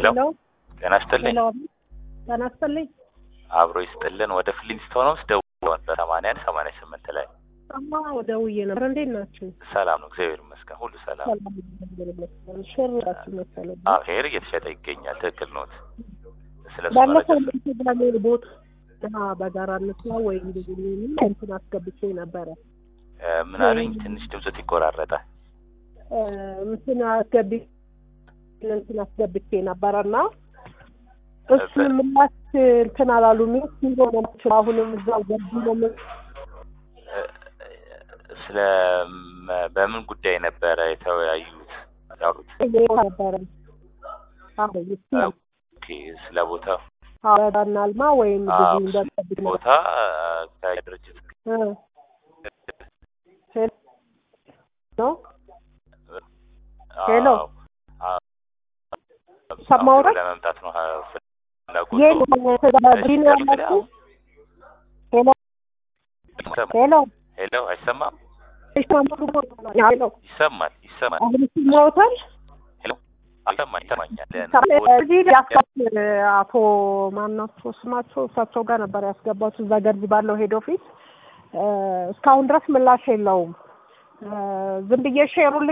ሄሎ ጤና ይስጥልኝ። ሄሎ ጤና ይስጥልኝ። አብሮ ይስጥልን። ወደ ፍሊንስቶን ውስጥ ደውለዋል በሰማንያ አንድ ሰማንያ ስምንት ላይ አማ ደውዬ ነበር። እንዴት ናችሁ? ሰላም ነው፣ እግዚአብሔር ይመስገን፣ ሁሉ ሰላም። ሰላም ይመስገን። ሽር ራሱ መሰለኝ። አዎ ሄር እየተሸጠ ይገኛል። ትክክል ኖት። ስለ እሱ ባለፈው መረጃ ኢንስታግራም ቦት እና በጋራ እንስራ ወይ እንደዚህ የሚል እንትን አስገብቼ ነበረ እ፣ ምን አለኝ? ትንሽ ድምፅት ይቆራረጣል። እ፣ እንትን አስገቢ እንትን አስገብቼ ነበረና እሱን ምላሽ እንትን አላሉም። ሲሆነ አሁንም እዛው ገቢ ነው ምን እ፣ ስለ መ- በምን ጉዳይ ነበረ የተወያዩት ያሉት? ነበረ አዎ ይስቲ ኦኬ፣ ስለ ቦታው አወዳና አልማ ወይም አዎ፣ ብዙ እንደጠብቅ ነው ቦታ ከድርጅት እ ሄሎ ነው ሄሎ። አዎ፣ አዎ፣ ሰማሁት። ለመምጣት ነው ፍላጎቱ። ይሄ ተጋቢን ያላችሁ ሄሎ ሄሎ ሄሎ፣ አይሰማም? ሄሎ ይሰማል፣ ይሰማል፣ አሁን ይሰማዎታል? ይሰማል፣ ይሰማኛል። እዚህ ያስገባት አቶ ማናቸው ስማቸው እሳቸው ጋር ነበር ያስገባቱ እዛ ገርጂ ባለው ሄድ ኦፊስ እስካሁን ድረስ ምላሽ የለውም። ዝም ብዬ ሼሩን